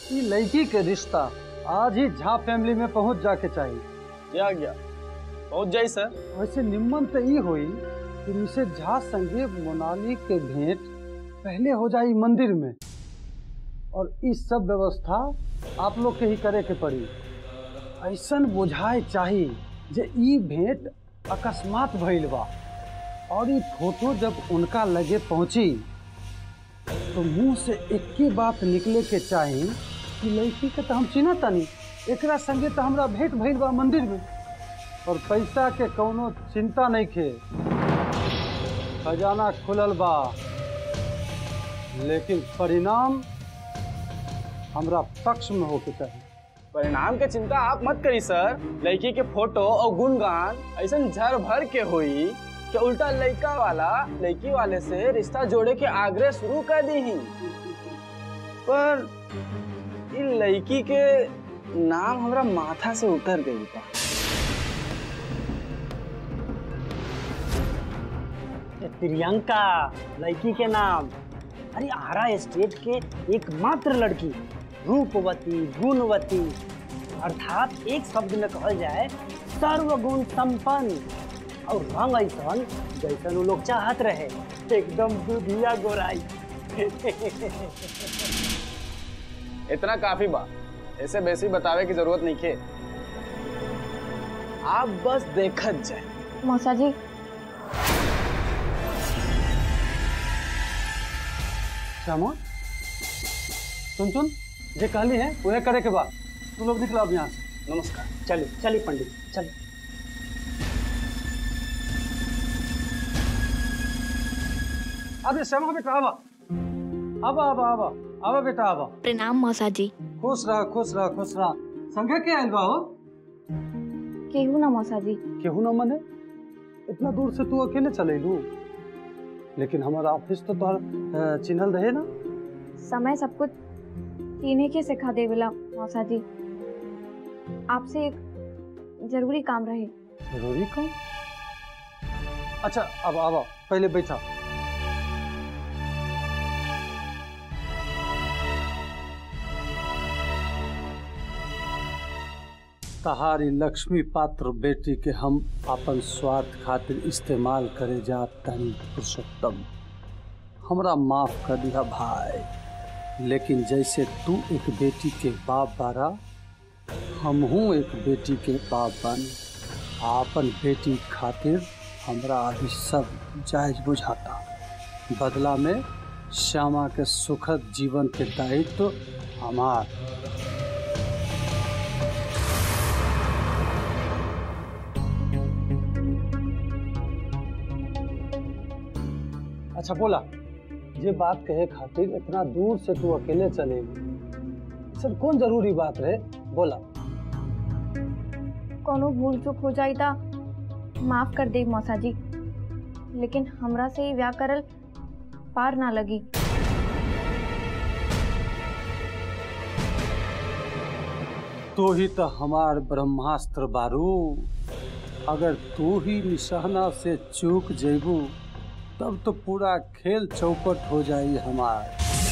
ई लड़की के रिश्ता आज ही झा फैमिली में पहुंच जाके चाहिए क्या गया पहुंच जाई सर वैसे निम्मन तो ई हुई कि मिसेज झा संगे मोनाली के भेंट पहले हो जाई मंदिर में और इस सब व्यवस्था आप लोग के ही करे के पड़ी ऐसन बुझाए चाही जे ई भेंट अकस्मात भइल बा और ई फोटो जब उनका लगे पहुंची तो मुंह से एक्के बात निकले के चाही कि लड़की के तो हम चिन्ह तानी एकरा संगे तो हमरा भेंट भइल बा मंदिर में और पैसा के कौनो चिंता नहीं खे खजाना खुलल बा लेकिन परिणाम हमरा पक्ष में होके चाहिए परिणाम के चिंता आप मत करी सर लड़की के फोटो और गुणगान ऐसा झर भर के हुई कि उल्टा लड़का वाला लड़की वाले से रिश्ता जोड़े के आग्रह शुरू कर दी ही पर इन लड़की के नाम हमरा माथा से उतर गई बा ये प्रियंका लड़की के नाम अरे आरा स्टेट के एकमात्र लड़की रूपवती गुणवती अर्थात एक शब्द में कहल जाए सर्वगुण संपन्न और रंग ऐसन जैसन वो लोग चाहत रहे एकदम दुधिया गोराई इतना काफी बा ऐसे वैसे बतावे की जरूरत नहीं खे आप बस देखत जाए मौसा जी श्यामा सुन सुन जे कहली है वह करे के बाद तू लोग निकला अब यहाँ से नमस्कार चलिए चलिए पंडित चलिए अबे श्यामा बेटा आवा आवा आवा आवा आवा बेटा आवा प्रणाम मौसा जी खुश रह खुश रह खुश रह संगे के आयल बा हो केहू ना मौसा जी केहू ना मने इतना दूर से तू अकेले चलेलू लेकिन हमारा ऑफिस तो तोहर अ, चिन्हल रहे ना समय सब कुछ चीने के सिखा देवेला मौसा जी आपसे एक जरूरी काम रहे जरूरी काम अच्छा अब आवा पहले बैठा तहारी लक्ष्मी पात्र बेटी के हम अपन स्वार्थ खातिर इस्तेमाल करे जात तनी पुरुषोत्तम हमरा माफ कर दिया भाई लेकिन जैसे तू एक बेटी के बाप बारा हमहू एक बेटी के बाप बन आपन बेटी खातिर हमरा अभी सब जायज बुझाता बदला में श्यामा के सुखद जीवन के दायित्व हमार अच्छा बोला ये बात कहे खातिर इतना दूर से तू अकेले चले सर कौन जरूरी बात रहे बोला कोनो भूल चूक हो जाई ता माफ कर दे मौसा जी लेकिन हमरा से ही व्याह करल पार ना लगी तू ही तो हमार ब्रह्मास्त्र बारू अगर तू ही निशाना से चूक जेबू तब तो पूरा खेल चौपट हो जाई हमार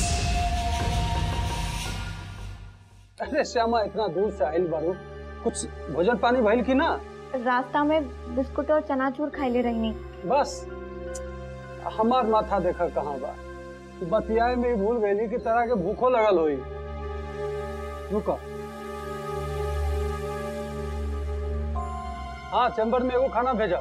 अरे श्यामा इतना दूर से आइल बारू कुछ भोजन पानी भइल की ना रास्ता में बिस्कुट और चनाचूर खाइले रहनी बस हमार माथा देखा कहाँ बा बतियाए में ही भूल गई कि तरह के भूखो लगल होई रुको हाँ चैम्बर में एगो खाना भेजा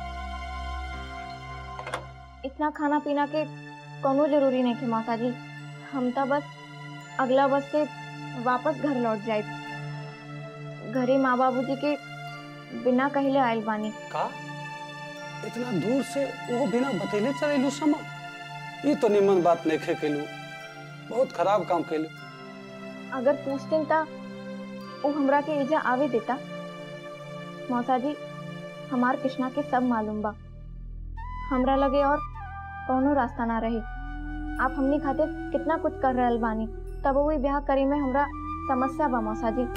इतना खाना पीना के कोनो जरूरी नहीं थे माता जी हम तो बस अगला बस से वापस घर लौट जाए घरे माँ बाबू जी के बिना कहले आयल बानी का इतना दूर से वो बिना बतेले चलेलू समा ये तो निमन बात नहीं खे केलू बहुत खराब काम केलू अगर पूछते ता वो हमरा के इजा आवे देता मौसा जी हमार कृष्णा के सब मालूम बा हमरा लगे और कौनो रास्ता ना रहे आप हमनी खातिर कितना कुछ कर रहल बानी तब वो ब्याह करे में हमरा समस्या बा मौसा जी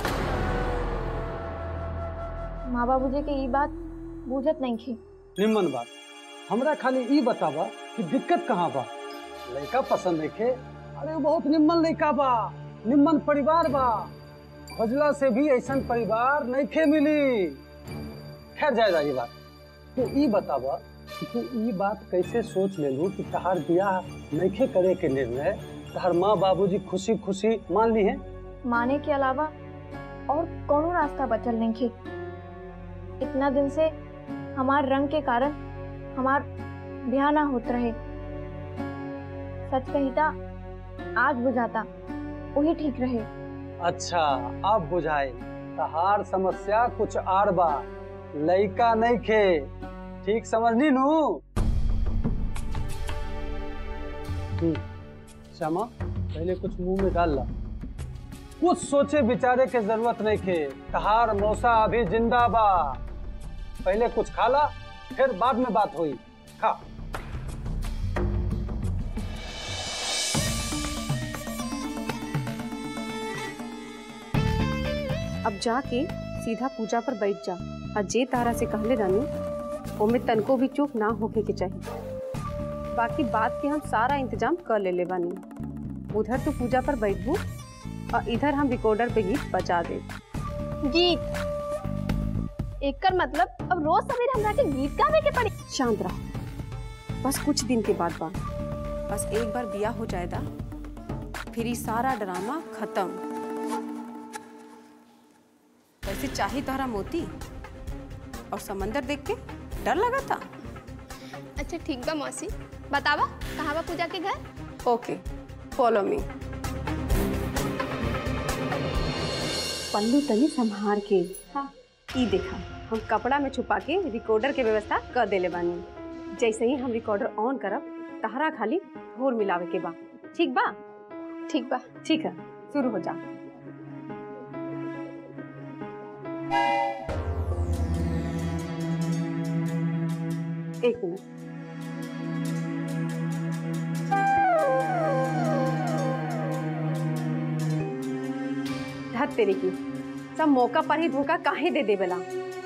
माँ बाबू जी के ई बात बूझत नहीं थी निमन बात हमरा खाली ई बतावा कि दिक्कत कहाँ बा लड़का पसंद नहीं खे अरे वो बहुत निमन लड़का बा निम्न परिवार बा खोजला से भी ऐसन परिवार नहीं खे मिली खैर जायदा ये बात तू ई बतावा कि तू ई बात कैसे सोच लेलू कि तहार बियाह नइखे करे के निर्णय तहार माँ बाबूजी खुशी खुशी मान ली है माने के अलावा और कोनो रास्ता बचल नहीं खे इतना दिन से हमार रंग के कारण हमार ब्याह ना होत रहे सच कहिता आज बुझाता वही ठीक रहे अच्छा अब बुझाए तहार समस्या कुछ आर बा लइका नहीं खे ठीक समझनी नू हम्म, श्यामा पहले कुछ मुंह में डाल ला कुछ सोचे विचारे के जरूरत नहीं खे तहार मौसा अभी जिंदा बा पहले कुछ खा ला फिर बाद में बात हुई खा अब जाके सीधा पूजा पर बैठ जा और जे तारा से कहले रानी ओमे तनको भी चूक ना होके के चाहिए बाकी बात के हम सारा इंतजाम कर ले ले बानी उधर तू पूजा पर बैठबू और इधर हम रिकॉर्डर पे गीत बजा दे गीत एकर मतलब अब रोज सवेरे हमरा के गीत गावे के पड़ी शांत रहो बस कुछ दिन के बाद बा बस एक बार बिया हो जाएगा फिर ये सारा ड्रामा खत्म वैसे चाही तोहरा मोती और समंदर देख के डर लगा था अच्छा ठीक बा मौसी बतावा कहाँ बा पूजा के घर ओके फॉलो मी पल्लू तनी संभार के हाँ ई देखा हम कपड़ा में छुपा के रिकॉर्डर के व्यवस्था कर देले बानी जैसे ही हम रिकॉर्डर ऑन करब तहरा खाली ढोर मिलावे के बा ठीक बा ठीक बा ठीक है शुरू हो जा एक मिनट धत तेरे की सब मौका पर ही धोखा काहे दे देवेला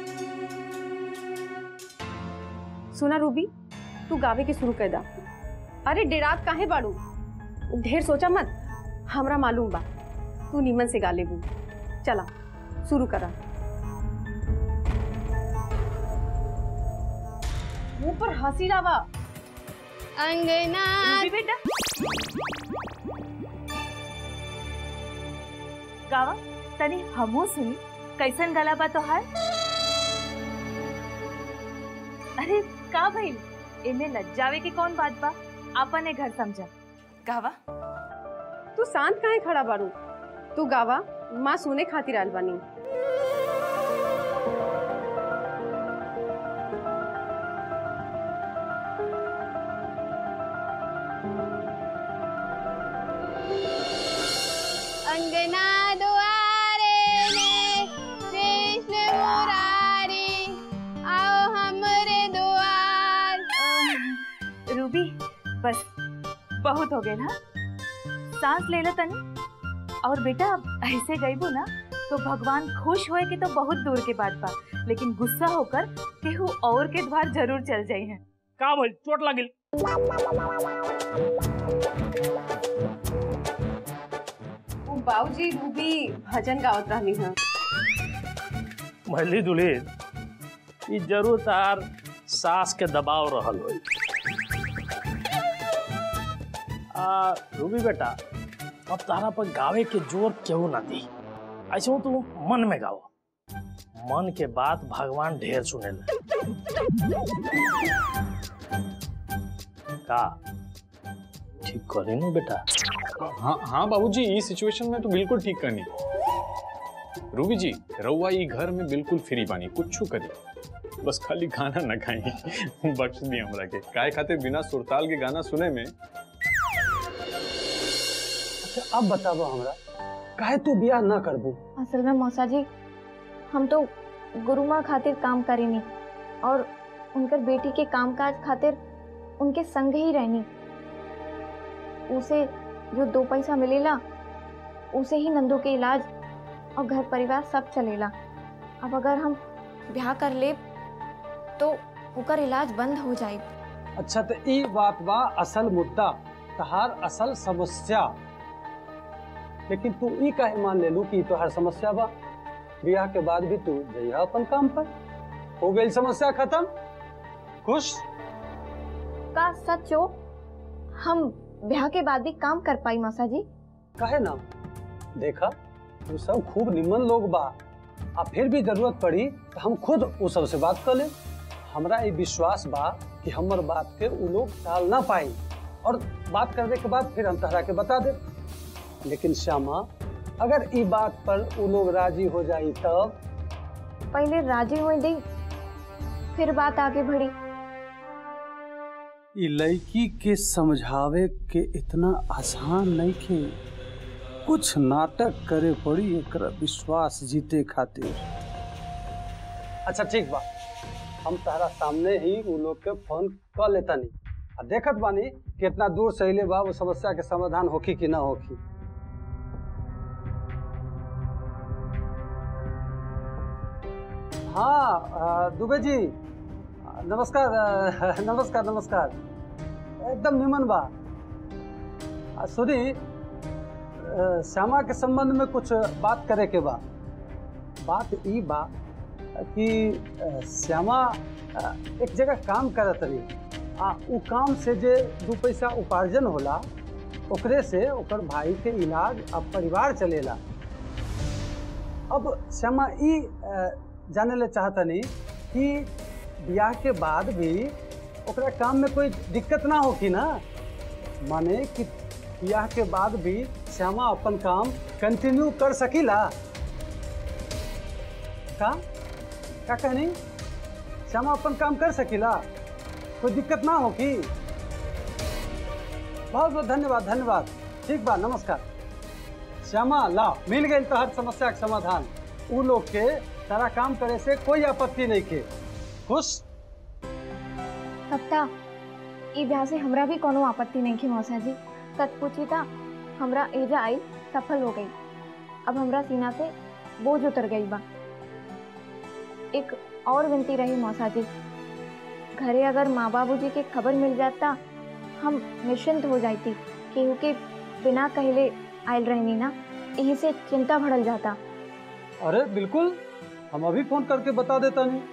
सुना रूबी तू गावे के शुरू कर दा अरे डेरात काहे बाड़ू ढेर सोचा मत हमरा मालूम बा तू नीमन से गा लेबू चला शुरू करा मुंह पर हंसी लावा अंगना रूबी बेटा गावा तनी हमू सुनी कैसन गला बा तोहार अरे का भइल एमे लज्जावे के कौन बात बा आपने घर समझा गावा तू शांत काहे खड़ा बाड़ू तू गावा माँ सुने खातिर आल बानी अंगना दुआरे में कृष्ण मुरारी आओ हमरे दुआर रूबी बस बहुत हो गए ना सांस ले लो तनी और बेटा अब ऐसे गईबो ना तो भगवान खुश होए के तो बहुत दूर के बात बा लेकिन गुस्सा होकर केहू और के द्वार जरूर चल जाई हैं का भइल चोट लागिल वो बाबूजी रूबी भजन गावत रहनी है भली दुली ई जरूर तार सास के दबाव रहल होई आ रूबी बेटा अब तारा पर गावे के जोर क्यों ना दी ऐसे हो तू मन में गाओ मन के बात भगवान ढेर सुने का ठीक करे नु बेटा हाँ हाँ बाबूजी ई सिचुएशन में तो बिल्कुल ठीक करनी रूबी जी रउआ ई घर में बिल्कुल फ्री बानी कुछ करी बस खाली गाना न गाई बख्श दी हमरा के काय खातिर बिना सुरताल के गाना सुने में अच्छा अब बताबो हमरा काहे तू बियाह ना करबू असल में मौसा जी हम तो गुरु माँ खातिर काम करेनी और उनकर बेटी के कामकाज खातिर उनके संग ही रहनी उसे जो दो पैसा मिलेला उसे ही नंदू के इलाज और घर परिवार सब चलेला अब अगर हम ब्याह कर ले तो ओकर इलाज बंद हो जाए अच्छा तो ई बात बा असल मुद्दा तहार असल समस्या लेकिन तू ई काहे मान ले लू कि तोहार समस्या बा ब्याह के बाद भी तू जइहा अपन काम पर हो गई समस्या खत्म खुश का सच हो हम ब्याह के बाद भी काम कर पाई मौसा जी काहे ना देखा तू सब खूब निमन लोग बा आ फिर भी जरूरत पड़ी तो हम खुद उ सब से बात कर ले हमरा ये विश्वास बा कि हमर बात के उ लोग टाल ना पाई और बात करने के बाद फिर हम तहरा के बता दे लेकिन श्यामा अगर ई बात पर उ लोग राजी हो जाई तब पहले राजी हो दे फिर बात आगे बढ़ी ई लड़की के समझावे के इतना आसान नहीं के कुछ नाटक करे पड़ी एकरा विश्वास जीते खातिर अच्छा ठीक बा हम तारा सामने ही उ लोग के फोन कर लेता नहीं आ देखत बानी कितना दूर से अइले बा वो समस्या के समाधान होखी कि ना होखी हाँ अ, दुबे जी नमस्कार अ, नमस्कार नमस्कार एकदम निमन बा आ, सुनी अ, श्यामा के संबंध में कुछ बात करे के बा बात ई बा कि अ, श्यामा अ, एक जगह काम करत रही आ उ काम से जे दू पैसा उपार्जन होला ओकरे से ओकर भाई के इलाज आ परिवार चलेला अब श्यामा ई अ, जाने ले चाहतनी कि ब्याह के बाद भी ओकरा काम में कोई दिक्कत ना होगी ना माने कि ब्याह के बाद भी श्यामा अपन काम कंटिन्यू कर सकीला का का कहनी श्यामा अपन काम कर सकीला कोई दिक्कत ना होगी बहुत बहुत धन्यवाद धन्यवाद ठीक बा नमस्कार श्यामा ला मिल गई तो हर समस्या के समाधान उ लोग के सारा काम करे से कोई आपत्ति नहीं के खुश सप्ता ई ब्याह से हमरा भी कोनो आपत्ति नहीं की मौसा जी सच पूछी था हमरा एजा आई सफल हो गई अब हमरा सीना से बोझ उतर गई बा एक और विनती रही मौसा जी घरे अगर माँ बाबू जी के खबर मिल जाता हम निश्चिंत हो जाती केहू के बिना कहले आयल रहनी ना यही से चिंता बढ़ल जाता अरे बिल्कुल हम अभी फोन करके बता देता नहीं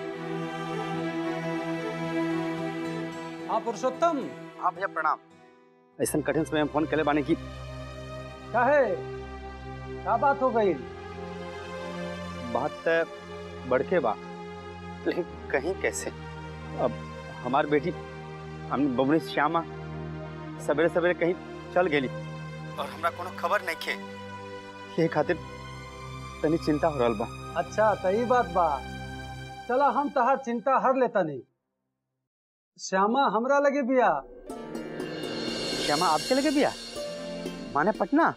हाँ पुरुषोत्तम हाँ भैया प्रणाम ऐसा कठिन समय में फोन करे बानी की क्या है क्या बात हो गई बात त बड़के बा लेकिन कहीं कैसे अब हमार बेटी हम बबनी श्यामा सवेरे सवेरे कहीं चल गेली और हमरा कोनो खबर नहीं खे ये खातिर तनी चिंता हो रहल बा अच्छा तो ई बात बा चला हम तहार चिंता हर लेता नहीं श्यामा हमरा लगे बिया श्यामा आपके लगे बिया माने पटना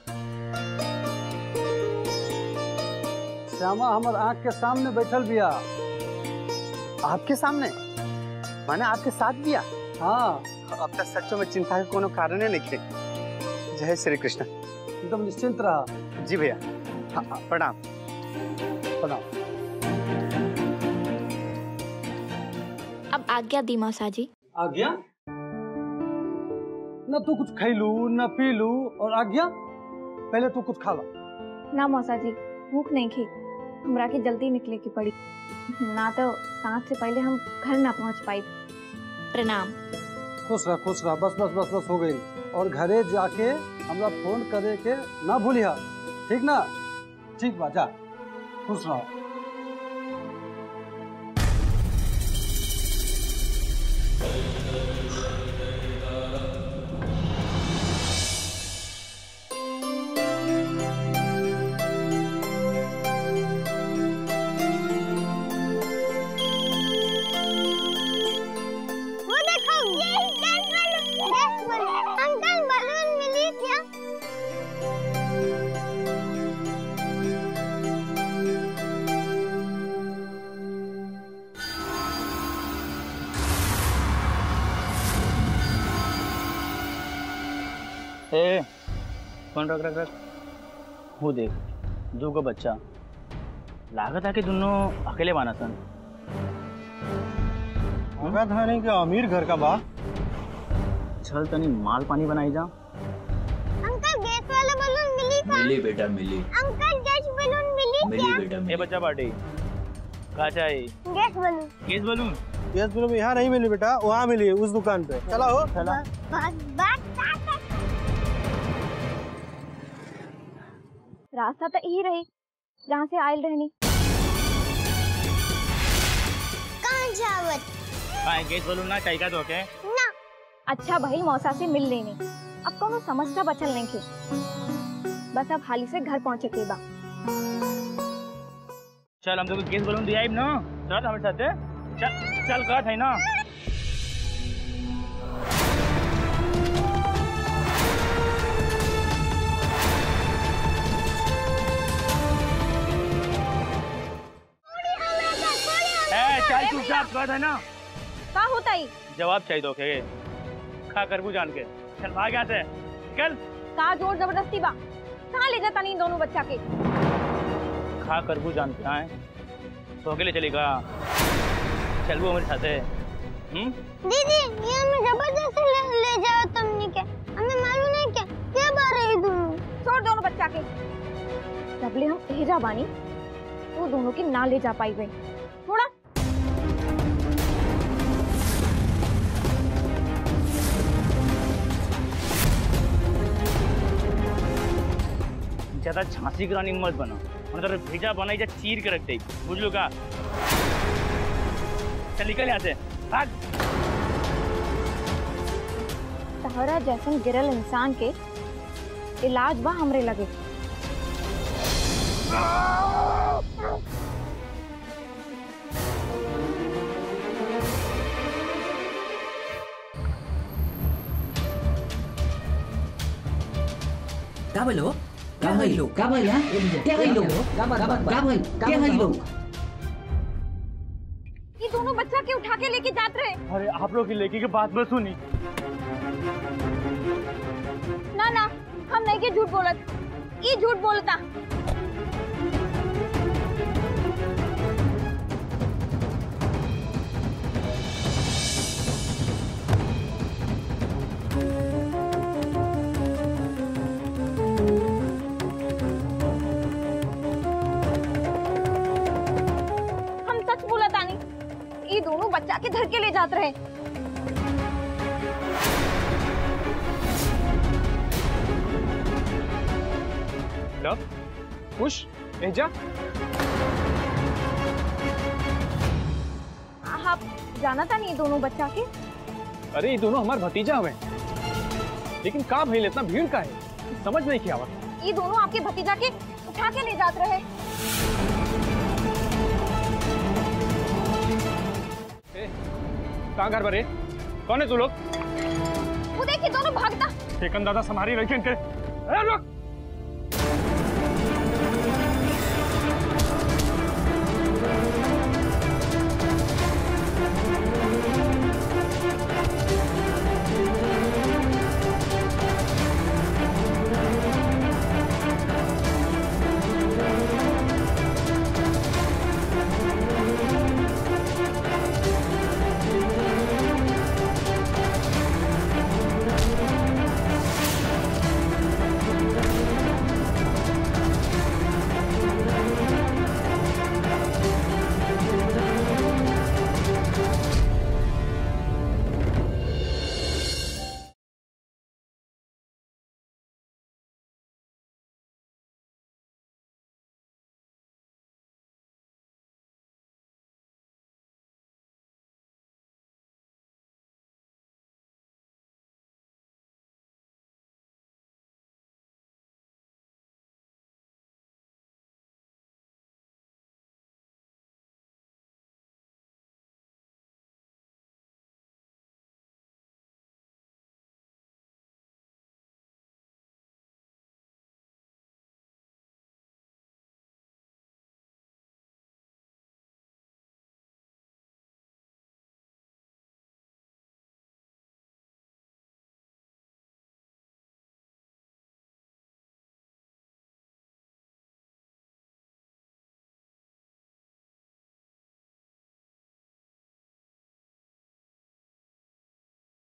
श्यामा हमर आंख के सामने बैठल बिया आपके सामने माने आपके साथ बिया हाँ अब तक सच्चों में चिंता के कोनो कारण नहीं खे जय श्री कृष्ण एकदम निश्चिंत रहा जी भैया हाँ, हाँ, प्रणाम प्रणाम अब आज्ञा दी मौसा जी आज्ञा न तू कुछ खैलू न पीलू और आज्ञा पहले तू कुछ खाला ना मौसा जी भूख नहीं खी हमरा के जल्दी निकले की पड़ी ना तो सांझ से पहले हम घर ना पहुंच पाई प्रणाम खुश रह खुश रह बस बस बस बस हो गई और घरे जाके हमरा फोन करे के ना भूलिया ठीक ना ठीक बा जा खुश रहो वो देखो ये gas balloon gas balloon uncle balloon मिली क्या ए फोन रख रख रख वो देख दू गो बच्चा लागत है कि दोनों अकेले बाना सन लागत है नहीं कि अमीर घर का बा चल तनी माल पानी बनाई जा अंकल गैस वाला बलून मिली मिली बेटा मिली अंकल गैस बलून मिली मिली बेटा ए मिली बच्चा पार्टी कहा चाहिए gas balloon gas balloon gas balloon यहाँ नहीं मिली बेटा वहाँ मिली उस दुकान पे चला हो चला बात बात रास्ता तो यही रही जहाँ से आयल रहनी कहाँ जावत कहा गैस बलून ना चाहिए का तो के ना अच्छा भाई मौसा से मिल लेनी अब कोनो समस्या बचल नहीं के बस अब हाली से घर पहुँचे के बा चल हम तो गैस बलून दिया ना चल हमारे साथ चल चल कहत है ना ए, चल चुपचाप कहत है ना का होता ही जवाब चाहिए तो के खा करबू जान के चल भाग यहाँ से चल का जोर जबरदस्ती बा कहाँ ले जाता नहीं दोनों बच्चा के खा करबू जान के आए तो अकेले चलेगा चल वो हमारे साथ है हम्म दीदी ये हमें जबरदस्ती ले, ले जाओ तुमने के हमें मालूम नहीं क्या क्या बात रही तुम छोड़ दोनों बच्चा के जबले हम भेजा बानी वो दोनों के ना ले जा पाई गई थोड़ा ज्यादा झांसी की रानी मत बना मतलब भेजा बनाई जा चीर के रख दे बुझ लो का चल निकल यहाँ से भाग तहरा जैसन गिरल इंसान के इलाज बा हमरे लगे का भइलो का भइलो का भइल हां क्या भइलो का भइल क्या भइलो ये दोनों बच्चा के उठा के लेके जात रहे अरे आप लोग की लेकी की बात बस सुनी ना ना हम नहीं के झूठ बोलत ये झूठ बोलता हम सच बोला तानी ये दोनों बच्चा के धर के ले जात रहे लव खुश एजा आप जाना था नहीं दोनों बच्चा के अरे ये दोनों हमार भतीजा हवे लेकिन का भइल इतना भीड़ का है समझ नहीं किया आवत ये दोनों आपके भतीजा के उठा के ले जात रहे कहाँ घर बरे कौन है तू लोग वो देखिए दोनों भागता ठेकन दादा संभारी रखी इनके अरे रुक